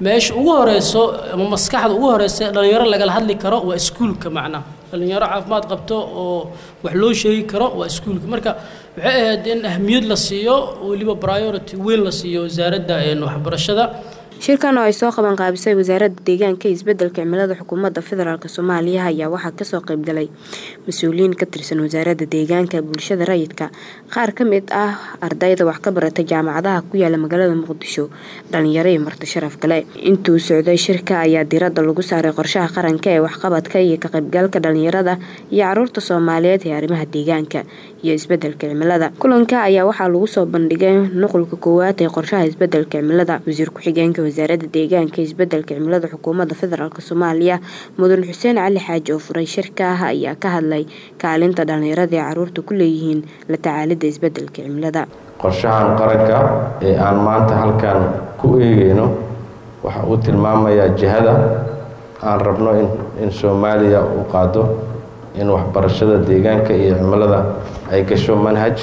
meesha ugu horeyso ama maskaxda ugu horeysa dhalinyaro lagala hadli karo waa iskuulka macnaha dhalinyaro caafimaad qabto oo wax loo sheegi karo waa iskuulka marka waxay ahayd in ahmiyad la siiyo weliba priority weyn la siiyo wasaaradda waxbarashada shirkan oo ay soo qaban qaabisay wasaaradda deegaanka iyo isbedelka cimilada xukuumadda federaalk soomaaliya ayaa waxaa kasoo qaybgalay mas-uuliyiin ka tirsan wasaaradda deegaanka bulshada rayidka qaar ka mid ah ardayda wax ka barata jaamacadaha ku yaala magaalada muqdisho dhalinyaro iyo marti sharaf kale intuu socday shirka ayaa diradda lagu saaray qorshaha qaranka ee waxqabadka iyo ka qaybgalka dhalinyarada iyo caruurta soomaaliyeed ee arrimaha deegaanka iyo isbedelka cimilada kulanka ayaa waxaa lagu soo bandhigay nuqulka koowaad ee qorshaha isbedelka cimilada wasiir ku-xigeenka wasaaradda deegaanka isbedelka cimilada xukuumadda federaalk soomaaliya mudan xuseen cali xaaji oo furay shirka ah ayaa ka hadlay kaalinta dhalinyarada ee caruurta ku leeyihiin la tacaalidda isbedelka cimilada qorshahan qaranka ee aan maanta halkan ku eegeyno waxa uu tilmaamayaa jihada aan rabno in soomaaliya u qaado in waxbarashada deegaanka iyo cimilada ay gasho manhaj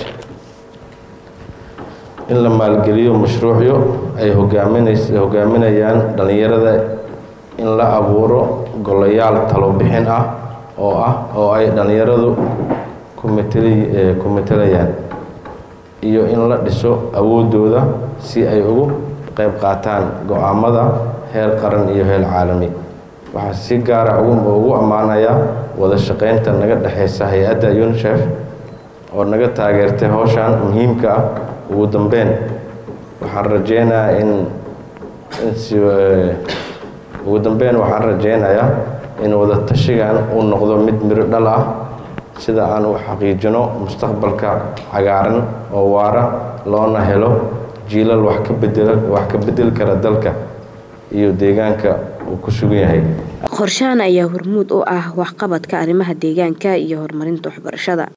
in la maalgeliyo mashruucyo ay hogaaminayaan dhalinyarada in la abuuro golayaal talobixin ah oo ah oo ay dhalinyaradu ku matelayaan iyo in la dhiso awoodooda si ay ugu qayb qaataan go-aamada heer qaran iyo heer caalami waxaa si gaara ugu ammaanayaa wada shaqeynta naga dhexeysa hay-adda unisef oo naga taageertay howshan muhiimka ah ugu dambeyn waxaan rajeynayaa in ugu dambeyn waxaan rajeynayaa in wada tashigan uu noqdo mid miro dhal ah sida aan u xaqiijino mustaqbalka cagaaran oo waara loona helo jiilal wax ka bedela wax ka bedeli kara dalka iyo deegaanka uu ku sugan yahay qorshahan ayaa hormuud u ah waxqabadka arrimaha deegaanka iyo horumarinta waxbarashada